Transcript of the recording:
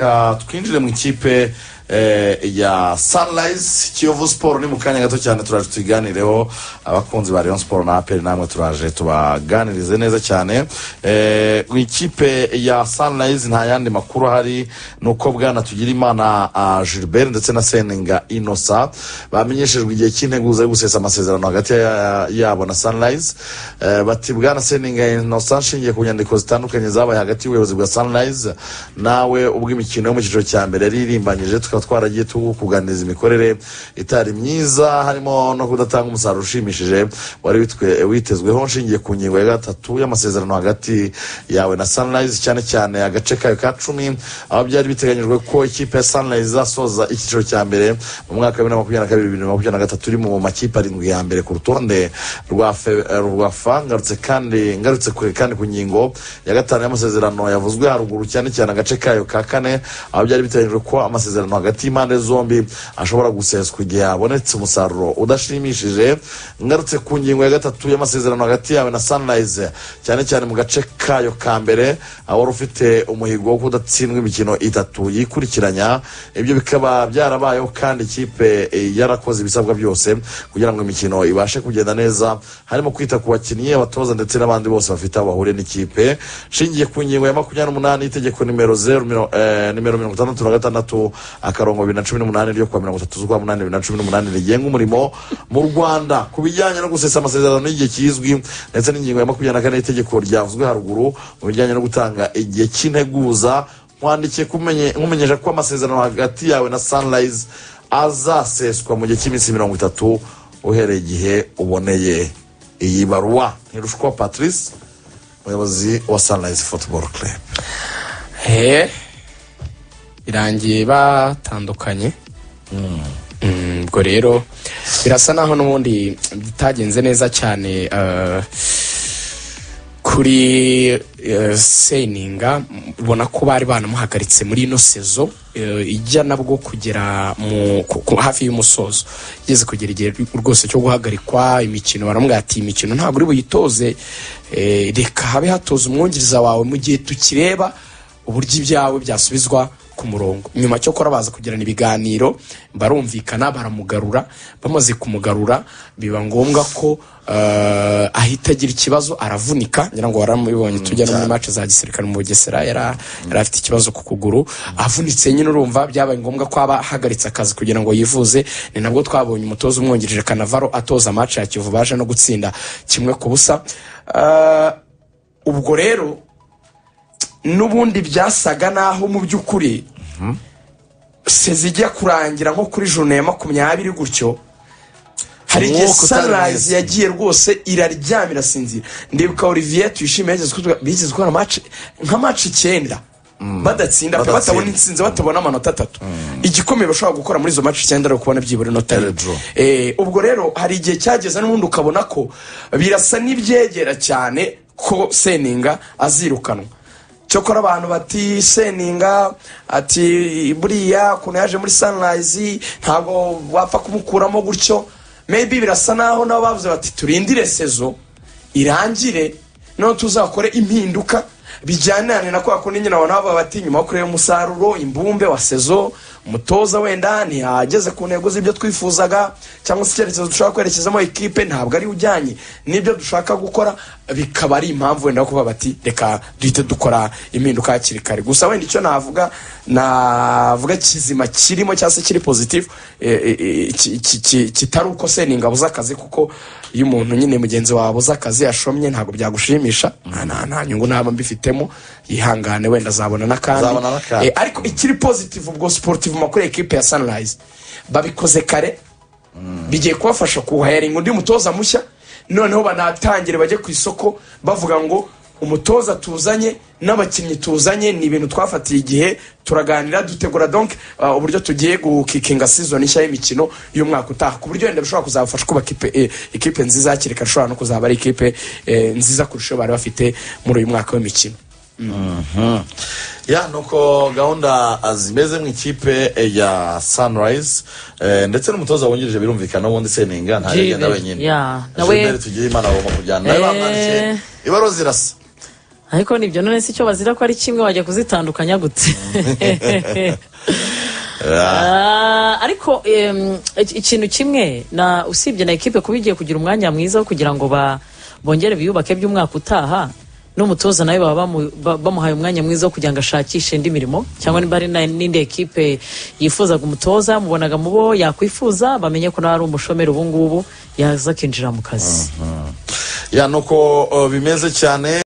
Uh, twinjire mu ikipe eh, ya sunrise kiyovu siporo ni mu kanya gato cyane turaje tuyiganireho abakunzi ba rayon siporo na aperi namwe turaje tubaganirize neza cyane Eh, mu ikipe ya sunrise nta yandi makuru ahari ni uko bwana tugira imana ah, gilbert ndetse na seninga inosa bamenyeshejwe igihe cy'integuza yo gusesa amasezerano hagati ya- yabo na sunrise Eh, bati bwana seninga inosa nshingiye ku nyandiko zitandukanye zabaye hagati y'ubuyobozi bwa sunrise nawe ubwo imikino yo mu cyiciro cya mbere yari irimbanyije tukaba twaragiye tukuganiriza imikorere itari myiza harimo no kudatanga umusaruro ushimishije wari witwe- witezweho nshingiye ku ngingo ya gatatu y'amasezerano hagati yawe na sunrise cyane cyane agace kayo ka cumi aho byari biteganyijwe ko ikipe ya sunrise izasoza icyiciro cya mbere mu mwaka wa bibiri na makumyabiri na kabiri bibiri na makumyabiri na gatatu iri mu makipe arindwi ya mbere ku rutonde rwa fe- rwa fa ngarutse kandi ngarutse kure kandi ku ngingo ya gatanu y'amasezerano yavuzwe haruguru cyane cyane agace kayo ka kane aho byari biteganyijwe ko amasezerano hagati y'impande zombi ashobora guseswa igihe habonetse umusaruro udashimishije ngarutse ku ngingo ya gatatu y'amasezerano hagati yawe na sunrise cyane cyane mu gace kayo ka mbere aho wari ufite umuhigo wo kudatsindwa imikino itatu yikurikiranya ibyo bikaba byarabayeho kandi ikipe eh, yarakoze ibisabwa byose kugira ngo imikino ibashe kugenda neza harimo kwita ku bakinnyi abatoza ndetse n'abandi bose bafite aho bahuriye n'ikipe nshingiye ku ngingo ya makumyabiri n'umunani y'itegeko nimero zeru miro- eh, nimero mirongo itandatu na gatandatu akarongo bibiri na cumi n'umunani ryo kuwa mirongo itatu z'ukwa munani bibiri na cumi n'umunani rigenga umurimo mu rwanda ku bijyanye no gusesa amasezerano y'igihe kizwi ndetse n'ingingo ya makumyabiri na kane y'itegeko ryavuzwe haruguru mu bijyanye no gutanga igihe cy'integuza nkwandikiye kumenye- nkumenyesha ko amasezerano hagati yawe na sunrise azaseswa mu gihe cy'iminsi mirongo itatu uhereye igihe uboneye iyi baruwa ntirushwa patrice umuyobozi wa sunrise football club he birangiye batandukanye Mm, ubwo rero birasa naho n'ubundi bitagenze neza cyane eh, kuri eh, seninga ubona ko bari banamuhagaritse muri ino sezo eh, ijya nabwo kugera mu ku- ku- hafi y'umusozo igeze kugera igihe rwose cyo guhagarikwa imikino baramubwira ati "Iyi mikino ntabwo uri buyitoze eh, reka habe hatoza umwungiriza wawe mu gihe tukireba uburyo ibyawe byasubizwa ku murongo nyuma cyo kora baza kugirana ibiganiro barumvikana baramugarura bamaze kumugarura biba ngombwa ko eh, ahita agira ikibazo aravunika ngira ngo waramubibonye tujya no muri mace za gisirikare mu bugesera yara- yari afite ikibazo ku kuguru avunitse nyine urumva byabaye ngombwa ko aba ahagaritse akazi kugira ngo yivuze ni nabwo twabonye umutoza umwungirije kanavaro atoza mace ya kivu baje no gutsinda kimwe ku busa Eh, ubwo rero n'ubundi byasaga naho mu by'ukuri seza ijya kurangira nko kuri joro ya makumyabiri gutyo hari igihe Umwuka utari sunrise mwiza. yagiye rwose iraryama irasinzira ndibuka olivier tuyishimiye yageze kutwe- bigeze gukora match nka match icyenda badatsinda pe, Badatsinda. batabona insinzi batabona amanota atatu igikomeye bashobora gukora muri izo match icyenda ari ukubona byibura inota Ari rimwe. draw. Eh, ubwo rero hari igihe cyageze n'ubundi ukabona ko birasa n'ibyegera cyane ko seninga azirukanwa cyokora abantu bati seninga ati buriya ukuntu yaje muri sunrise ntabwo wapfa kumukuramo gutyo maybe birasa naho nabo bavuze bati turindire sezo irangire noneho tuzakore impinduka bijyanirane na kwa kundi nyine abantu baba bati nyuma yo kureba umusaruro imbumbe wa sezo umutoza wenda ntihageze ku ntego z'ibyo twifuzaga cyangwa se icyerekezo dushaka kwerekezamo ikipe ntabwo ari ujyanye n'ibyo dushaka gukora bikaba ari impamvu wenda yo kuvuga bati reka duhite dukora impinduka hakiri kare gusa wenda icyo navuga navuga kizima kirimo cyangwa se kiri positive eh, eh, eh, ki- ki- ki- kitari uko seninga abuze akazi kuko iyo umuntu nyine mugenzi wawe abuze akazi yashomye ntabwo byagushimisha nta- nta nta nyungu naba mbifitemo yihangane wenda azabona n'akandi Azabona n'akandi. Eh, ariko ikiri positive ubwo sportive makuru ekipe ya sunrise babikoze kare bigiye kubafasha kuhayaringa undi mutoza mushya noneho banatangire bajye ku isoko bavuga ngo umutoza tuzanye n'abakinnyi tuzanye ni ibintu twafatiye igihe turaganira dutegura donc uh, uburyo tugiye gukikinga season nshya y'imikino y'umwaka utaha ku buryo wenda bishobora kuzabafasha kubaka ipe- eh, ikipe nziza hakiri kare ishobora no kuzaba ari ikipe eh, nziza kurusha iyo bari bafite muri uyu mwaka w'imikino ya nuko gahunda zimeze mu ikipe eh, ya sunrise eh, ndetse n'umutoza wungirije birumvikana ubundi seninga nta Gilbert, yagenda wenyine yeah. Nawe- gilbert tugire imana bagomba kujyana nawe Eh. bamwandikiye ibaruwa zirasa ariko nibyo none si cyo bazira ko ari kimwe wajya kuzitandukanya gute Ah, ariko em, iki- ikintu kimwe na usibye na ekipe kuba igiye kugira umwanya mwiza wo kugira ngo ba- bongere biyubake by'umwaka utaha n'umutoza nawe baba bamu- ba- bamuhaye umwanya mwiza wo kugira ngo ashakishe indi mirimo cyangwa niba ari na- n'indi ekipe yifuzaga umutoza mubonaga mu bo yakwifuza bamenye ko nawe ari umushomeri ubu ngubu yaza akinjira mu kazi ya nuko uh, bimeze cyane